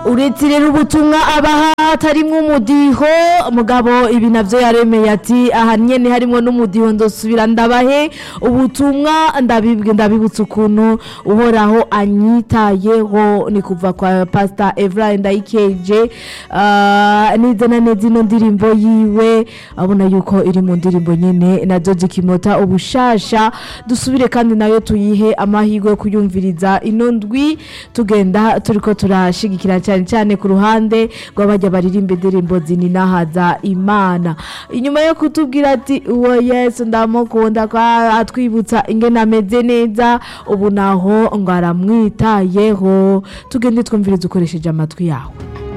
uretse rero ubutumwa abaha hatarimwo umudiho mugabo ibi navyo yaremeye ati aha nyene harimwo n'umudiho ndosubira ndabahe ubutumwa ndabibwe ndabibutsa ukuntu uhoraho anyitayeho ni kuva kwa pastor Evra Ndayikeje uh, neza na neza ino ndirimbo yiwe abona yuko iri mu ndirimbo nyene nazo zikimota ubushasha dusubire kandi nayo tuyihe amahirwe yo kuyumviriza ino ndwi tugenda turiko turashigikira cyane cyane ku ruhande rw'abajya baririmba indirimbo zininahaza imana inyuma yo kutubwira ati uwo yesu ndamukunda ko atwibutsa ingene ameze neza ubu naho ngo aramwitayeho tugende twumviriza ukoresheje amatwi yawe